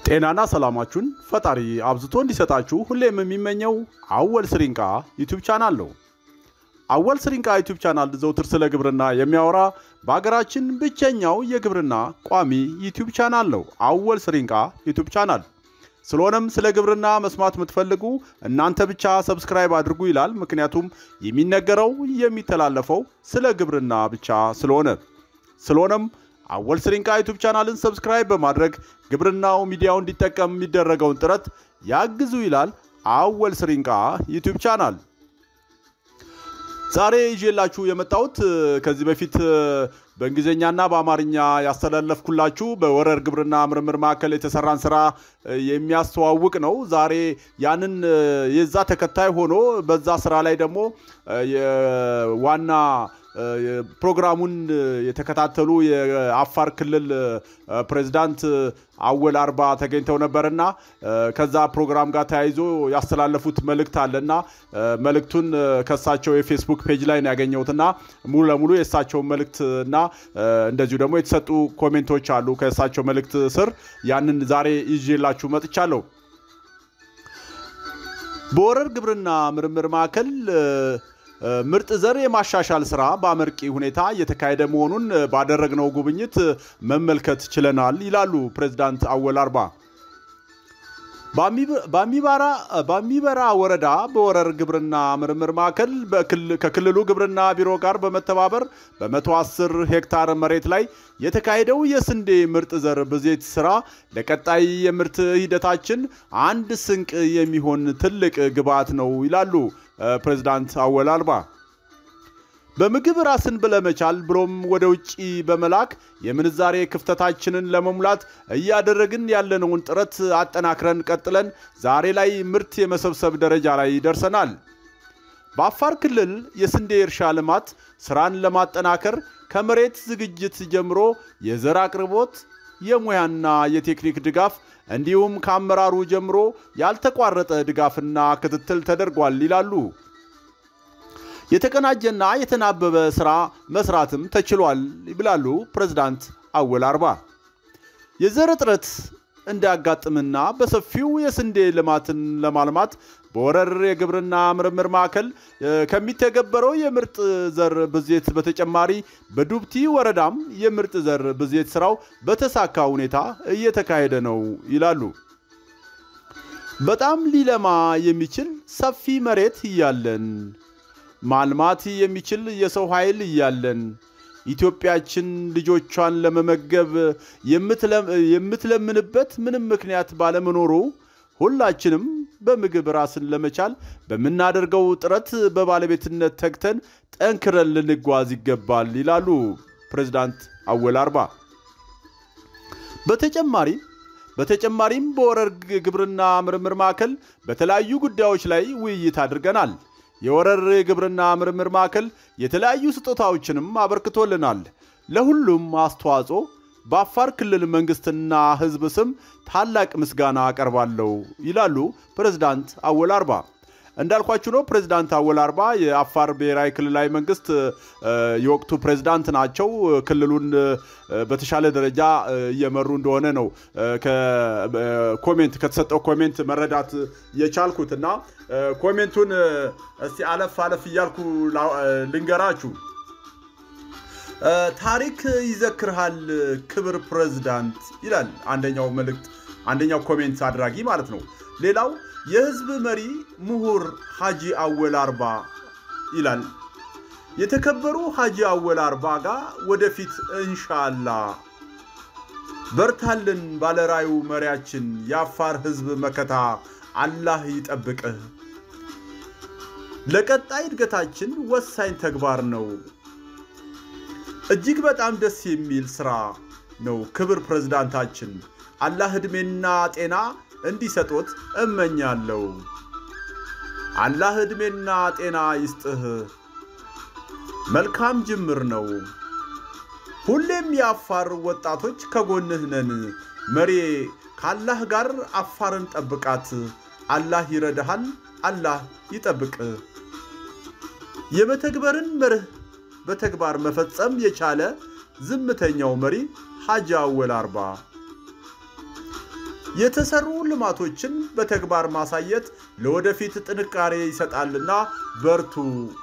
ጤናና ሰላማችሁን ፈጣሪ አብዝቶ እንዲሰጣችሁ ሁሌም የሚመኘው አወል ስሪንቃ ዩቲዩብ ቻናል ነው። አወል ስሪንቃ ዩቲዩብ ቻናል ዘውትር ስለ ግብርና የሚያወራ በሀገራችን ብቸኛው የግብርና ቋሚ ዩቲዩብ ቻናል ነው። አወል ስሪንቃ ዩቲዩብ ቻናል። ስለሆነም ስለ ግብርና መስማት የምትፈልጉ እናንተ ብቻ ሰብስክራይብ አድርጉ ይላል። ምክንያቱም የሚነገረው የሚተላለፈው ስለ ግብርና ብቻ ስለሆነ ስለሆነም አወል ስሪንቃ ዩቱብ ቻናልን ሰብስክራይብ በማድረግ ግብርናው ሚዲያው እንዲጠቀም የሚደረገውን ጥረት ያግዙ ይላል አወል ስሪንቃ ዩቱብ ቻናል። ዛሬ ይዤላችሁ የመጣሁት ከዚህ በፊት በእንግሊዝኛና በአማርኛ ያስተላለፍኩላችሁ በወረር ግብርና ምርምር ማዕከል የተሰራን ስራ የሚያስተዋውቅ ነው። ዛሬ ያንን የዛ ተከታይ ሆኖ በዛ ስራ ላይ ደግሞ ዋና ፕሮግራሙን የተከታተሉ የአፋር ክልል ፕሬዝዳንት አወል አርባ ተገኝተው ነበርና ከዛ ፕሮግራም ጋር ተያይዞ ያስተላለፉት መልእክት አለና መልእክቱን ከእሳቸው የፌስቡክ ፔጅ ላይ ነው ያገኘሁትና ሙሉ ለሙሉ የእሳቸውን መልእክት እና እንደዚሁ ደግሞ የተሰጡ ኮሜንቶች አሉ ከእሳቸው መልእክት ስር ያንን ዛሬ ይዤላችሁ መጥቻለሁ። በወረር ግብርና ምርምር ማዕከል ምርጥ ዘር የማሻሻል ስራ በአመርቂ ሁኔታ እየተካሄደ መሆኑን ባደረግነው ጉብኝት መመልከት ችለናል ይላሉ ፕሬዝዳንት አወል አርባ። በአሚበራ ወረዳ በወረር ግብርና ምርምር ማዕከል ከክልሉ ግብርና ቢሮ ጋር በመተባበር በ110 ሄክታር መሬት ላይ የተካሄደው የስንዴ ምርጥ ዘር ብዜት ስራ ለቀጣይ የምርት ሂደታችን አንድ ስንቅ የሚሆን ትልቅ ግብዓት ነው ይላሉ ፕሬዝዳንት አወል አርባ። በምግብ ራስን ብለመቻል ብሎም ወደ ውጭ በመላክ የምንዛሬ ክፍተታችንን ለመሙላት እያደረግን ያለነውን ጥረት አጠናክረን ቀጥለን ዛሬ ላይ ምርት የመሰብሰብ ደረጃ ላይ ደርሰናል። በአፋር ክልል የስንዴ እርሻ ልማት ስራን ለማጠናከር ከመሬት ዝግጅት ጀምሮ የዘር አቅርቦት፣ የሙያና የቴክኒክ ድጋፍ እንዲሁም ከአመራሩ ጀምሮ ያልተቋረጠ ድጋፍና ክትትል ተደርጓል ይላሉ። የተቀናጀና የተናበበ ስራ መስራትም ተችሏል ይብላሉ ፕሬዝዳንት አወል አርባ። የዘር እጥረት እንዳያጋጥምና በሰፊው የስንዴ ልማትን ለማልማት በወረር የግብርና ምርምር ማዕከል ከሚተገበረው የምርጥ ዘር ብዜት በተጨማሪ በዱብቲ ወረዳም የምርጥ ዘር ብዜት ስራው በተሳካ ሁኔታ እየተካሄደ ነው ይላሉ። በጣም ሊለማ የሚችል ሰፊ መሬት እያለን ማልማት የሚችል የሰው ኃይል እያለን ኢትዮጵያችን ልጆቿን ለመመገብ የምትለምንበት ምንም ምክንያት ባለመኖሩ ሁላችንም በምግብ ራስን ለመቻል በምናደርገው ጥረት በባለቤትነት ተግተን ጠንክረን ልንጓዝ ይገባል ይላሉ ፕሬዝዳንት አወል አርባ። በተጨማሪም በተጨማሪም በወረር ግብርና ምርምር ማዕከል በተለያዩ ጉዳዮች ላይ ውይይት አድርገናል። የወረር ግብርና ምርምር ማዕከል የተለያዩ ስጦታዎችንም አበርክቶልናል። ለሁሉም አስተዋጽኦ በአፋር ክልል መንግስትና ሕዝብ ስም ታላቅ ምስጋና አቀርባለሁ ይላሉ ፕሬዝዳንት አወል አርባ። እንዳልኳችሁ ነው። ፕሬዝዳንት አወል አርባ የአፋር ብሔራዊ ክልላዊ መንግስት የወቅቱ ፕሬዝዳንት ናቸው። ክልሉን በተሻለ ደረጃ እየመሩ እንደሆነ ነው ኮሜንት ከተሰጠው ኮሜንት መረዳት የቻልኩት እና ኮሜንቱን እስቲ አለፍ አለፍ እያልኩ ልንገራችሁ። ታሪክ ይዘክርሃል ክብር ፕሬዝዳንት ይላል አንደኛው መልእክት፣ አንደኛው ኮሜንት አድራጊ ማለት ነው። ሌላው የህዝብ መሪ ምሁር ሐጂ አወል አርባ ይላል። የተከበሩ ሐጂ አወል አርባ ጋር ወደፊት እንሻላ በርታልን ባለራዩ መሪያችን የአፋር ህዝብ መከታ አላህ ይጠብቅህ። ለቀጣይ እድገታችን ወሳኝ ተግባር ነው። እጅግ በጣም ደስ የሚል ስራ ነው። ክብር ፕሬዝዳንታችን አላህ ዕድሜና ጤና እንዲሰጦት እመኛለሁ። አላህ ዕድሜና ጤና ይስጥህ። መልካም ጅምር ነው። ሁሌም የአፋር ወጣቶች ከጎንህ ነን። መሬ ከአላህ ጋር አፋርን ጠብቃት። አላህ ይረዳሃል። አላህ ይጠብቅ። የመተግበርን መርህ በተግባር መፈጸም የቻለ ዝምተኛው መሪ ሐጂ አወል አርባ የተሰሩ ልማቶችን በተግባር ማሳየት ለወደፊት ጥንካሬ ይሰጣልና በርቱ።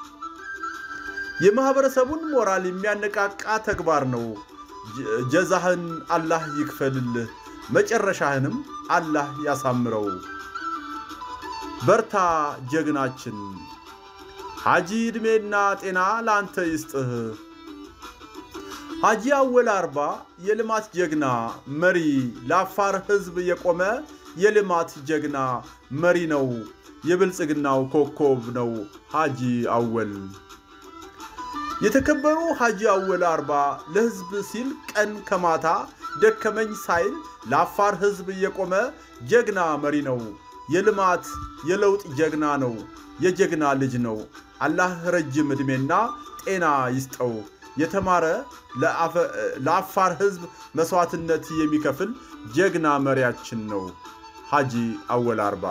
የማህበረሰቡን ሞራል የሚያነቃቃ ተግባር ነው። ጀዛህን አላህ ይክፈልልህ፣ መጨረሻህንም አላህ ያሳምረው። በርታ ጀግናችን። ሐጂ ዕድሜና ጤና ለአንተ ይስጥህ። ሐጂ አወል አርባ የልማት ጀግና መሪ፣ ለአፋር ሕዝብ የቆመ የልማት ጀግና መሪ ነው። የብልጽግናው ኮከብ ነው ሐጂ አወል። የተከበሩ ሐጂ አወል አርባ ለሕዝብ ሲል ቀን ከማታ ደከመኝ ሳይል ለአፋር ሕዝብ የቆመ ጀግና መሪ ነው። የልማት የለውጥ ጀግና ነው። የጀግና ልጅ ነው። አላህ ረጅም ዕድሜና ጤና ይስጠው። የተማረ ለአፋር ሕዝብ መስዋዕትነት የሚከፍል ጀግና መሪያችን ነው ሐጂ አወል አርባ።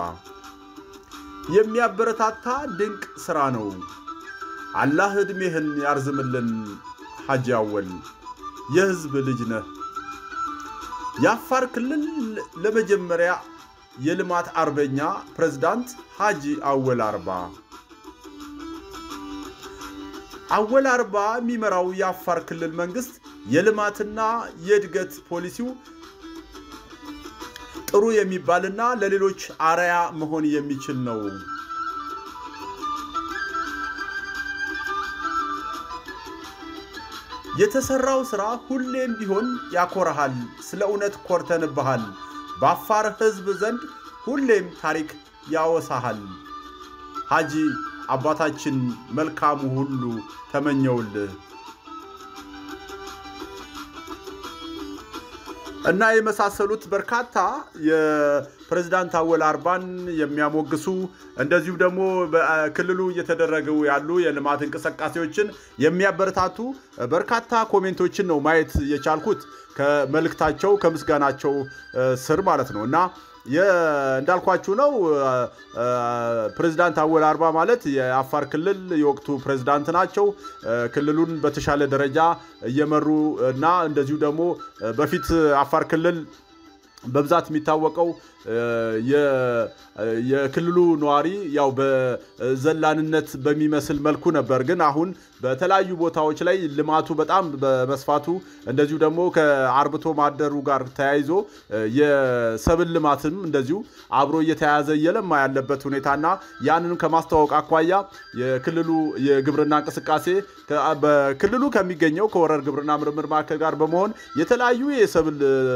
የሚያበረታታ ድንቅ ሥራ ነው። አላህ ዕድሜህን ያርዝምልን ሐጂ አወል። የሕዝብ ልጅ ነህ። የአፋር ክልል ለመጀመሪያ የልማት አርበኛ ፕሬዝዳንት ሐጂ አወል አርባ አወል አርባ የሚመራው የአፋር ክልል መንግስት የልማትና የእድገት ፖሊሲው ጥሩ የሚባልና ለሌሎች አርያ መሆን የሚችል ነው። የተሰራው ስራ ሁሌም ቢሆን ያኮረሃል። ስለ እውነት ኮርተንብሃል። በአፋር ሕዝብ ዘንድ ሁሌም ታሪክ ያወሳሃል። ሐጂ አባታችን መልካሙ ሁሉ ተመኘውልህ እና የመሳሰሉት በርካታ የፕሬዝዳንት አወል አርባን የሚያሞግሱ እንደዚሁም ደግሞ በክልሉ እየተደረጉ ያሉ የልማት እንቅስቃሴዎችን የሚያበረታቱ በርካታ ኮሜንቶችን ነው ማየት የቻልኩት ከመልእክታቸው ከምስጋናቸው ስር ማለት ነው እና እንዳልኳችሁ ነው። ፕሬዝዳንት አወል አርባ ማለት የአፋር ክልል የወቅቱ ፕሬዝዳንት ናቸው። ክልሉን በተሻለ ደረጃ እየመሩ እና እንደዚሁ ደግሞ በፊት አፋር ክልል በብዛት የሚታወቀው የክልሉ ነዋሪ ያው በዘላንነት በሚመስል መልኩ ነበር። ግን አሁን በተለያዩ ቦታዎች ላይ ልማቱ በጣም በመስፋቱ እንደዚሁ ደግሞ ከአርብቶ ማደሩ ጋር ተያይዞ የሰብል ልማትም እንደዚሁ አብሮ እየተያያዘ እየለማ ያለበት ሁኔታና ያንንም ከማስተዋወቅ አኳያ የክልሉ የግብርና እንቅስቃሴ በክልሉ ከሚገኘው ከወረር ግብርና ምርምር ማዕከል ጋር በመሆን የተለያዩ የሰብል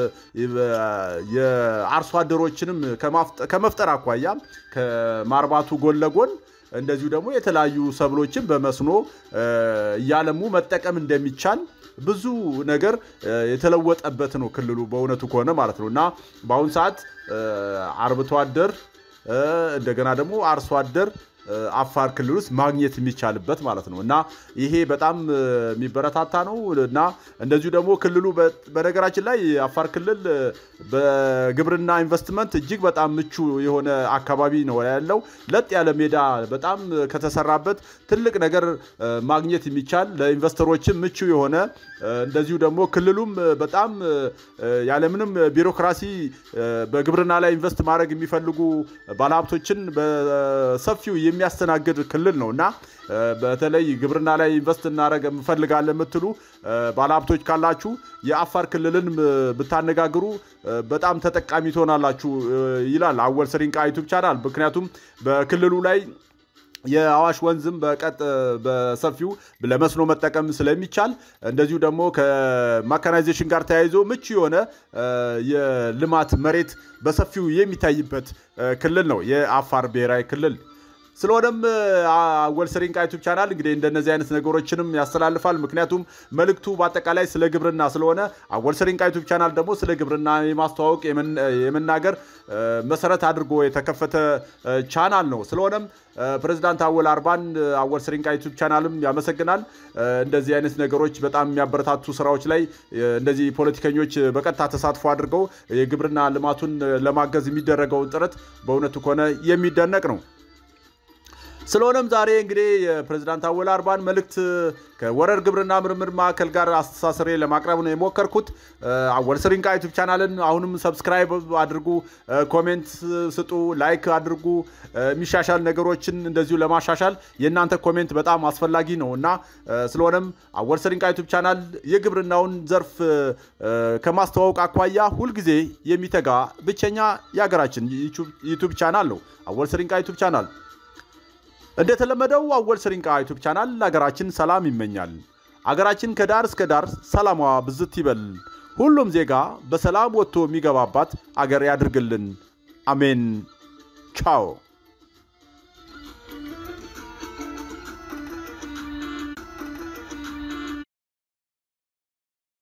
የአርሶ አደሮችንም ከመፍጠር አኳያ ከማርባቱ ጎን ለጎን እንደዚሁ ደግሞ የተለያዩ ሰብሎችን በመስኖ እያለሙ መጠቀም እንደሚቻል ብዙ ነገር የተለወጠበት ነው ክልሉ በእውነቱ ከሆነ ማለት ነው እና በአሁኑ ሰዓት አርብቶ አደር እንደገና ደግሞ አርሶ አደር አፋር ክልል ውስጥ ማግኘት የሚቻልበት ማለት ነው እና ይሄ በጣም የሚበረታታ ነው እና እንደዚሁ ደግሞ ክልሉ በነገራችን ላይ አፋር ክልል በግብርና ኢንቨስትመንት እጅግ በጣም ምቹ የሆነ አካባቢ ነው ያለው። ለጥ ያለ ሜዳ በጣም ከተሰራበት ትልቅ ነገር ማግኘት የሚቻል ለኢንቨስተሮችም ምቹ የሆነ እንደዚሁ ደግሞ ክልሉም በጣም ያለምንም ቢሮክራሲ በግብርና ላይ ኢንቨስት ማድረግ የሚፈልጉ ባለሀብቶችን በሰፊው የሚያስተናግድ ክልል ነው እና በተለይ ግብርና ላይ ኢንቨስት እናደረግ እንፈልጋለን የምትሉ ባለሀብቶች ካላችሁ የአፋር ክልልን ብታነጋግሩ በጣም ተጠቃሚ ትሆናላችሁ ይላል አወል ስሪንቃ ዩቱብ ቻናል። ምክንያቱም በክልሉ ላይ የአዋሽ ወንዝም በቀጥ በሰፊው ለመስኖ መጠቀም ስለሚቻል እንደዚሁ ደግሞ ከማካናይዜሽን ጋር ተያይዞ ምቹ የሆነ የልማት መሬት በሰፊው የሚታይበት ክልል ነው የአፋር ብሔራዊ ክልል። ስለሆነም አወል ስሪንቃ ዩቱብ ቻናል እንግዲህ እንደነዚህ አይነት ነገሮችንም ያስተላልፋል። ምክንያቱም መልእክቱ በአጠቃላይ ስለ ግብርና ስለሆነ አወል ስሪንቃ ዩቱብ ቻናል ደግሞ ስለ ግብርና የማስተዋወቅ የመናገር መሰረት አድርጎ የተከፈተ ቻናል ነው። ስለሆነም ፕሬዚዳንት አወል አርባን አወል ስሪንቃ ዩቱብ ቻናልም ያመሰግናል። እንደዚህ አይነት ነገሮች በጣም የሚያበረታቱ ስራዎች ላይ እንደዚህ ፖለቲከኞች በቀጥታ ተሳትፎ አድርገው የግብርና ልማቱን ለማገዝ የሚደረገውን ጥረት በእውነቱ ከሆነ የሚደነቅ ነው። ስለሆነም ዛሬ እንግዲህ የፕሬዚዳንት አወል አርባን መልእክት ከወረር ግብርና ምርምር ማዕከል ጋር አስተሳስሬ ለማቅረብ ነው የሞከርኩት። አወል ስሪንቃ ዩቱብ ቻናልን አሁንም ሰብስክራይብ አድርጉ፣ ኮሜንት ስጡ፣ ላይክ አድርጉ። የሚሻሻል ነገሮችን እንደዚሁ ለማሻሻል የእናንተ ኮሜንት በጣም አስፈላጊ ነው እና ስለሆነም አወል ስሪንቃ ዩቱብ ቻናል የግብርናውን ዘርፍ ከማስተዋወቅ አኳያ ሁልጊዜ የሚተጋ ብቸኛ የሀገራችን ዩቱብ ቻናል ነው አወል ስሪንቃ ዩቱብ ቻናል። እንደተለመደው አወል ስሪንቃ ዩቱብ ቻናል አገራችን ሰላም ይመኛል። አገራችን ከዳር እስከ ዳር ሰላሟ ብዝት ይበል። ሁሉም ዜጋ በሰላም ወጥቶ የሚገባባት አገር ያድርግልን። አሜን። ቻው